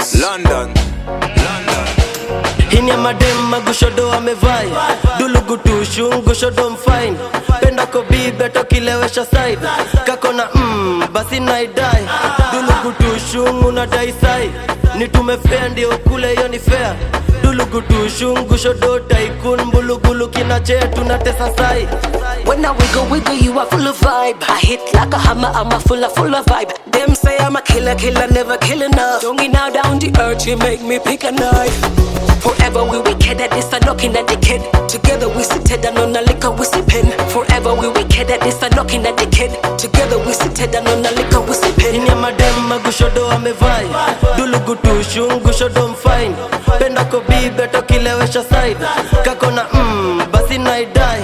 Records. London, London. hini ya madem magushodo amevai dulugutushu ngushodo mfine penda kobibe tokilewesha side kakona mm, basi naidai dulugutushu unadai sai nitume fea ndio kule hiyo ni fea dulugutushu ngushodo taikun mbulugulu kinache tunatesa sai When I wiggle, wiggle, you are full of vibe. I hit like a hammer, I'm a full of, full of vibe. Them say I'm a killer, killer, never kill enough. Don't get now down the earth, you make me pick a knife. Forever we wicked at this, I'm knocking at the kid. Together we sit down on the liquor, we sipping. Forever we wicked at this, I'm knocking at the kid. Together we sit down on the liquor, we sipping. ini ya madem magushodo amevai dulugutushu ngushodo mfine penda kobibe tokilewesha side kakona mm, basi naidai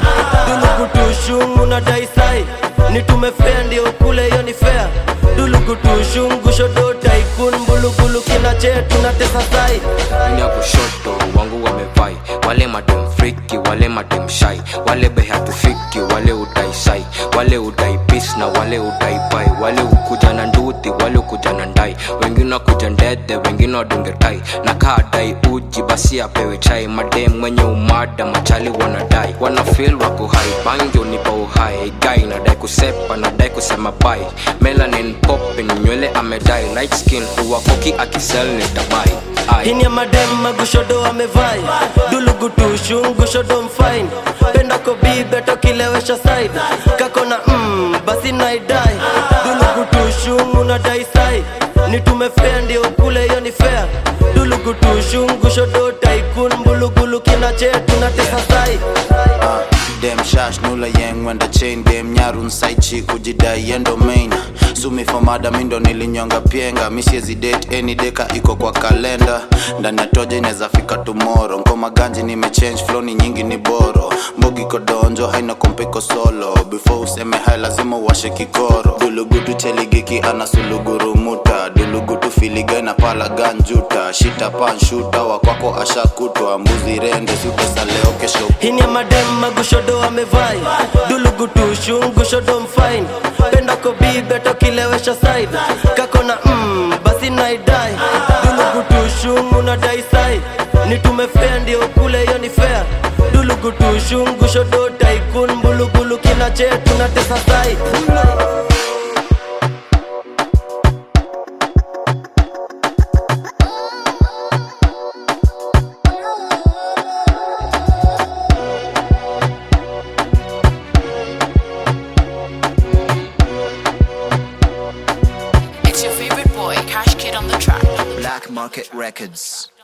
dulugutushu unadai sai nitume fea ndio kule hiyo ni fea dulugutushu ngushodo taikun mbulugulu kinache tunatesa sai Ni ya kushoto wangu wamevai wale madem friki wale madem shai wale behatufiki wale udai sai wale udai pis na wale udai pai wale ukuja na nduthi wale ukuja na ndai wengine wakuja ndede wengine wadunge tai na kaa dai uji basi apewe chai madem mwenye umada machali wanadai wana feel wako hai bangi unipa uhai gai nadai kusepa nadai kusema bai melanin popping nywele amedai light skin uwakoki akisel nitabai Ai. hini ya madem magushodo amevai dulugutushu ngushodo mfine penda kobibe tokilewesha side kakona mm, basi naidai dulugutushu unadai sai nitume fea ndio kule hiyo ni fea dulugutushu ngushodo taikun mbulugulu kinache tunatesa sai Uh, dem shash nula yeng wenda chain dem nyarun side chick kujidai yendo main sumi for mada mindo nilinyonga pienga misiezi date any deka iko kwa kalenda ndani ya toja inaweza fika tomorrow ngoma ganji nimechange flow ni nyingi ni boro mbogi kodonjo haina kompeko solo before useme hai lazima uwashe kikoro dulugutu cheligiki ana sulugurumuta dulugutu filiga na pala ganjuta shita panshuta wakwako ashakutwa mbuzi rende siupesa leo kesho hini ya madem magushodo amevai dulugutushu ngushodo mfine penda kobibe tokilewesha side kakona mm, basi naidai dulugutushu unadai sai nitume fea ndio kule hiyo ni fea dulugutushu ngushodo taikun mbulugulu kinache tunatesa sai It's your favorite boy, Cash Kid on the track. Black Market Records.